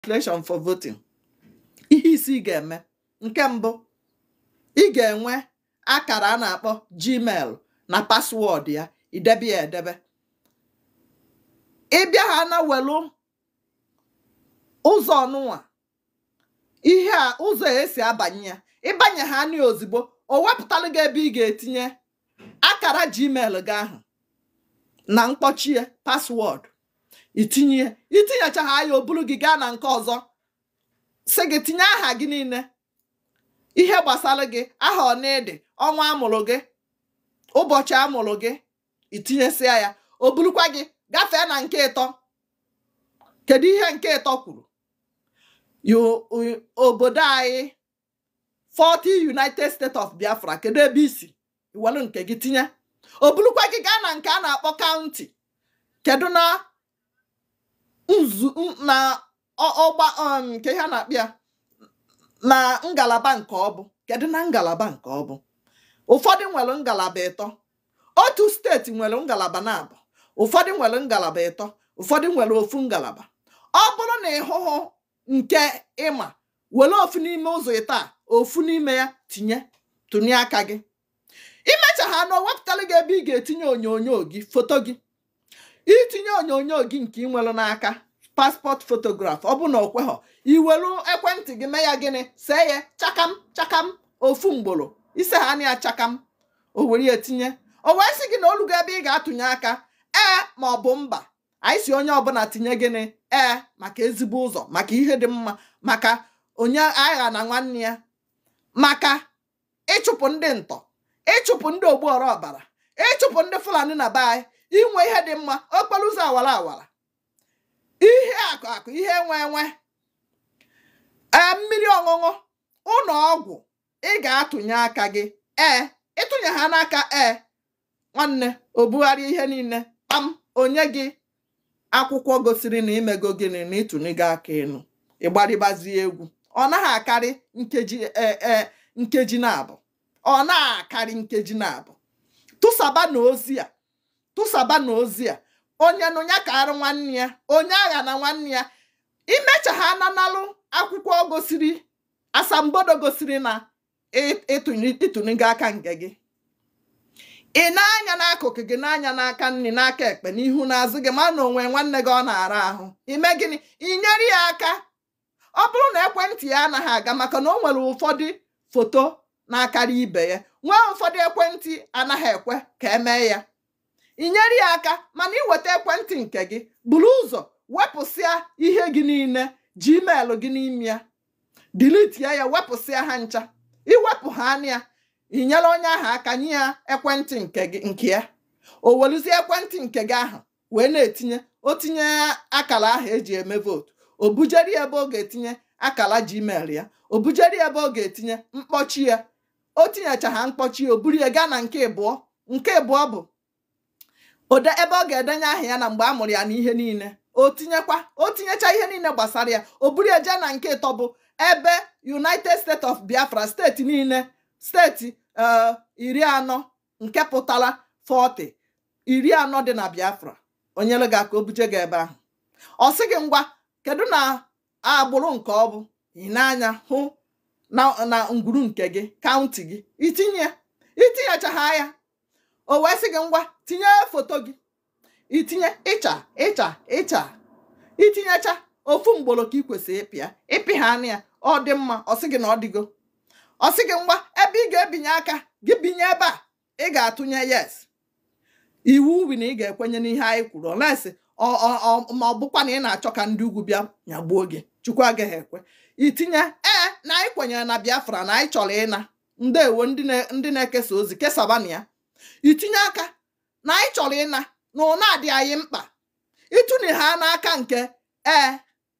registration for voting ihe isi ị ga-eme nke mbụ ị ga-enwe akara a na-akpọ gmail na paswọọdụ ya idebe ya edebe ịbịa ha na welu ụzọ ọnụnwa ihe a ụzọ esi abanye ya ịbanye ha nị ozugbo o wepụtalụ gị ebe ị ga-etinye akara gmail gị ahụ na mkpọchie paswọọdụ itinye itinyecha ha ya o buru gị gaa na nke ọzọ sị gị tinye aha gị niile ihe gbasara gị aha ọnịdị ọnwa amụrụ gị ụbọchị amụrụ gị itinyesịa ya o burukwa gị gafee na nke ịtọ kedu ihe nke ịtọ kwuru Yo- o- obodo anyị 40 United States of Biafra kedu ebe isi iwelu nke gị tinye o burukwa gị gaa na nke a na-akpọ kaụntị kedu na nzu n- na ọ- ọgba um, nke ihe a na-akpị ya na ngalaba nke ọ bụ kedu na ngalaba nke ọ bụ ụfọdụ nwere ngalaba ịtọ otu steeti nwere ngalaba na-abụ ụfọdụ nwere ngalaba ịtọ ụfọdụ nwere ofu ngalaba ọ bụrụ na ịhụhụ nke ịma were ofu n'ime ụzọ ịta a, ofu n'ime ya tinye tụnye aka gị imecha ha na o wepụtara gị ebe ị ga-etinye onyonyo gị foto gị itinye onyonyo gị nke ị nwere n'aka paspọt fotograf ọ bụ na okweghọ iwelu ekwentị gị mee ya gịnị see ya chakam chakam ofu mgboro ise ha na ya chakam o were ya tinye o wee sị gị na olugo ebe ị ga-atụnye aka ee ma ọ bụ mba anyị si onye ọbụla tinye gịnị ee maka ezigbo ụzọ maka ihe dị mma maka onye agha na nwanne ya maka ịchụpụ ndị ntọ ịchụpụ ndị ogbuọra ọbara ịchụpụ ndị fulani na be anyị inwe ihe dị mma okporo ụzọ awara awara ihe akụ akụ ihe enwe enwe ee mmiri ọṅụṅụ ụlọ ọgwụ ị ga-atụnye aka gị ee ịtụnye ha n'aka ee nwanne o bugharịa ihe niile kpam onye gị akwụkwọ gosiri na imego gịnị na ịtụnịgo aka elu ịgbarịbazie egwu ọ naghị akarị nkeji ee ee nkeji na-abụ ọ na-akarị nkeji na-abụ tụsaba na ozi a tụsaba na ozi a onye nụnya ka arụ nwanne ya onye agha na nwanne ya imecha ha nanalụ akwụkwọ gosiri asambodo gosiri na ị- ịtụnye- ịtụnịgo aka nke gị ị na-anya n'akụkụ gị na-anya n'aka nri n'aka ekpe n'ihu n'azụ gị ma na onwe nwanne gị ọ na-ara ahụ ime gịnị inyere ya aka ọ bụrụ na ekwentị ya anaghị aga maka na o nwere ụfọdụ foto na-akarị ibe ya nwee ụfọdụ ekwentị anaghị ekwe ka emee ya inyere ya aka mana iweta ekwentị nke gị buru ụzọ wepụsịa ihe gị niile gmail gị n'ime ya dilitie ya wepụsịa ha ncha iwepụ ha anya ya inyere onye ahụ aka nye ya ekwentị nke gị nke ya o weluzie ekwentị nke gị ahụ wee na-etinye o tinye akara ahụ eji eme vootu o bujeri ebe ọ ga-etinye akara gmail ya o bujeri ebe ọ ga-etinye mkpọchi ya o tinyecha ha mkpọchi ya o buru ya gaa na nke ịbụọ nke ịbụọ bụ ode ebe ọ ga-edenye aha ya na mgbe a mụrụ ya na ihe niile o tinyekwa o tinyecha ihe niile gbasara ya o buru ya jee na nke ịtọ bụ ebe united states of biafra steeti niile steeti ee iri anọ nke pụtara 40 iri anọ dị na biafra onyere gị aka o buje gị ebe ahụ ọ sị gị ngwa kedu na agbụrụ nke ọ bụ ị na-anya hụ na na ngwuru nke gị kaụntị gị itinye itinyechaha ya o wee sị gị ngwa tinye foto gị itinye ịcha ịcha ịcha itinyecha ofu mgboro ka ị kwesịrị ịpịa ịpị ha anya ya ọ dị mma ọ sị gị na ọ dịgo ọ sị gị ngwa ebe ị ga-ebinye aka gị binye ebe a ị ga-atụnye yes iwu wi na ị ga-ekwenye n'ihe anyị kwuru olesi ma ọ bụkwa na ị na-achọ ka ndị ugwu bịa nyagbuo gị chukwu agaghị ekwe itinye ee na anyị kwenyere na biafra na anyị chọrọ ịna ndewo ndị na- ndị na-ekesa ozi kesabana ya itinye aka na anyị chọrọ ịna na ụna adị anyị mkpa ịtụnye ha n'aka nke ee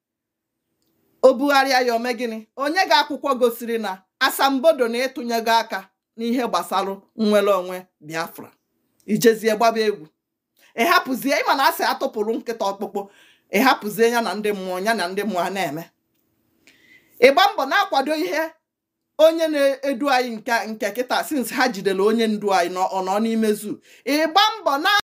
o bugharịa ya ome gịnị onye ga akwụkwọ gosiri na asambodo na ịtụnyego aka n'ihe gbasara nnwere onwe biafra ijezie gbaba egwu ịhapụzie ịma na asị atụpụrụ nkịta ọkpụkpụ ịhapụzie ya na ndị mmụọ ya na ndị mmụọ a na-eme ịgba mbọ na-akwado ihe onye na-edu anyị nke nke kịta since ha jidere onye ndu anyị nọ ọ nọ n'ime zoo ịgba mbọ na